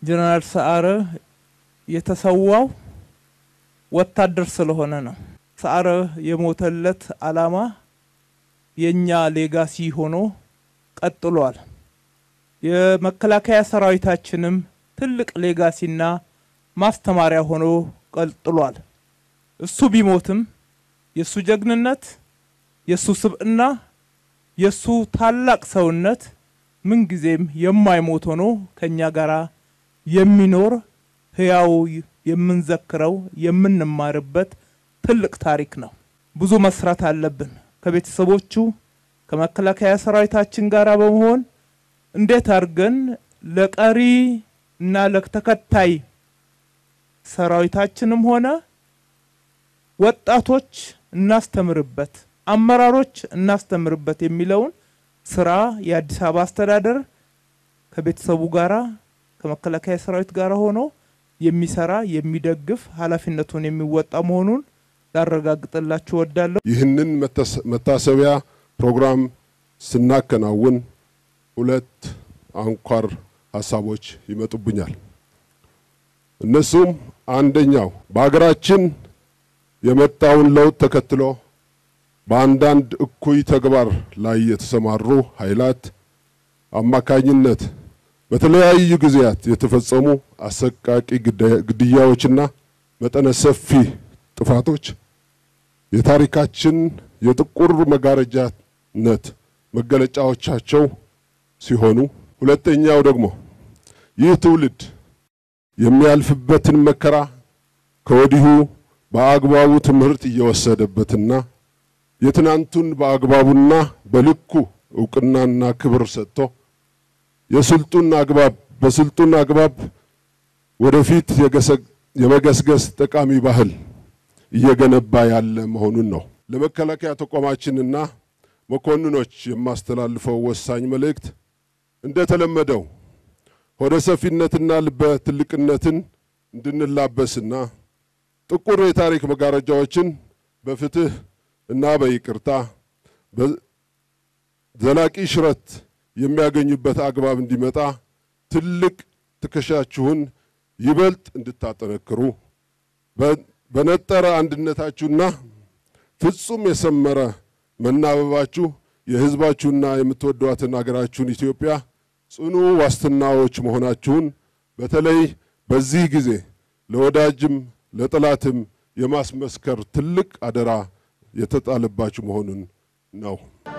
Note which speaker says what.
Speaker 1: ጀነራል ሰዓረ የተሰዋው ወታደር ስለሆነ ነው። ሰዓረ የሞተለት ዓላማ የእኛ ሌጋሲ ሆኖ ቀጥሏል። የመከላከያ ሰራዊታችንም ትልቅ ሌጋሲና ማስተማሪያ ሆኖ ቀጥሏል። እሱ ቢሞትም የእሱ ጀግንነት፣ የእሱ ስብዕና፣ የእሱ ታላቅ ሰውነት ምንጊዜም የማይሞት ሆኖ ከእኛ ጋር የሚኖር ህያው የምንዘክረው የምንማርበት ትልቅ ታሪክ ነው። ብዙ መስራት አለብን። ከቤተሰቦቹ ከመከላከያ ሰራዊታችን ጋር በመሆን እንዴት አድርገን ለቀሪ እና ለተከታይ ሰራዊታችንም ሆነ ወጣቶች እናስተምርበት፣ አመራሮች እናስተምርበት የሚለውን ስራ የአዲስ አበባ አስተዳደር ከቤተሰቡ ጋራ ከመከላከያ ሰራዊት ጋር ሆኖ የሚሰራ የሚደግፍ ኃላፊነቱን የሚወጣ መሆኑን ላረጋግጥላችሁ እወዳለሁ።
Speaker 2: ይህንን መታሰቢያ ፕሮግራም ስናከናውን ሁለት አንኳር ሀሳቦች ይመጡብኛል። እነሱም አንደኛው በሀገራችን የመጣውን ለውጥ ተከትሎ በአንዳንድ እኩይ ተግባር ላይ የተሰማሩ ኃይላት አማካኝነት በተለያዩ ጊዜያት የተፈጸሙ አሰቃቂ ግድያዎችና መጠነ ሰፊ ጥፋቶች የታሪካችን የጥቁር መጋረጃነት መገለጫዎቻቸው ሲሆኑ፣ ሁለተኛው ደግሞ ይህ ትውልድ የሚያልፍበትን መከራ ከወዲሁ በአግባቡ ትምህርት እየወሰደበትና የትናንቱን በአግባቡና በልኩ እውቅናና ክብር ሰጥቶ የስልጡን አግባብ በስልጡን አግባብ ወደፊት የመገስገስ ጠቃሚ ባህል እየገነባ ያለ መሆኑን ነው። ለመከላከያ ተቋማችንና መኮንኖች የማስተላልፈው ወሳኝ መልእክት እንደተለመደው ሆደ ሰፊነትና ልበ ትልቅነትን እንድንላበስና ጥቁር የታሪክ መጋረጃዎችን በፍትህ እና በይቅርታ ዘላቂ ሽረት የሚያገኙበት አግባብ እንዲመጣ ትልቅ ትከሻችሁን ይበልጥ እንድታጠነክሩ በነጠረ አንድነታችሁና ፍጹም የሰመረ መናበባችሁ የሕዝባችሁና የምትወዷትን አገራችሁን ኢትዮጵያ ጽኑ ዋስትናዎች መሆናችሁን በተለይ በዚህ ጊዜ ለወዳጅም ለጠላትም የማስመስከር ትልቅ አደራ የተጣለባችሁ መሆኑን ነው።